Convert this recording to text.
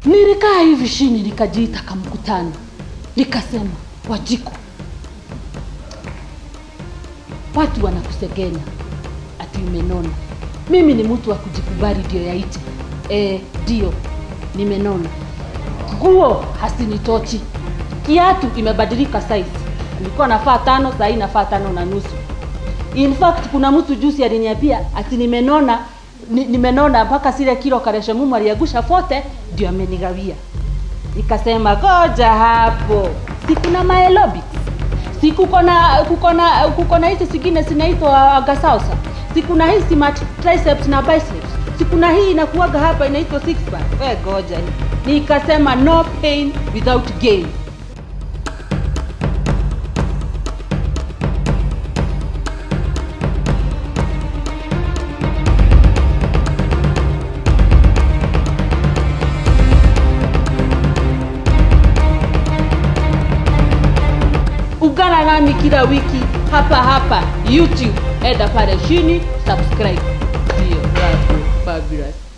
Nilikaa hivi chini nikajiita kamkutano, nikasema Wajiko, watu wanakusegenya ati umenona. Mimi ni mtu wa kujikubali, ndio yaite eh, ndio nimenona. Nguo hasinitochi, kiatu imebadilika size. Nilikuwa nafaa tano, saa hii nafaa tano na nusu. In fact kuna mtu juzi aliniambia ati nimenona ni, nimenona mpaka zile kilo karesha mumu aliagusha fote ndio amenigawia. Nikasema goja hapo, si kuna maelobix, si kuko na kuko na kuko na hizi zingine zinaitwa gasausa, si kuna hii smart triceps na biceps, si kuna hii inakuwaga hapa inaitwa six pack. We goja hii. Nikasema no pain without gain. Ungana nami kila wiki hapa hapa YouTube, enda pale chini subscribe. Ndio, watu fabulous.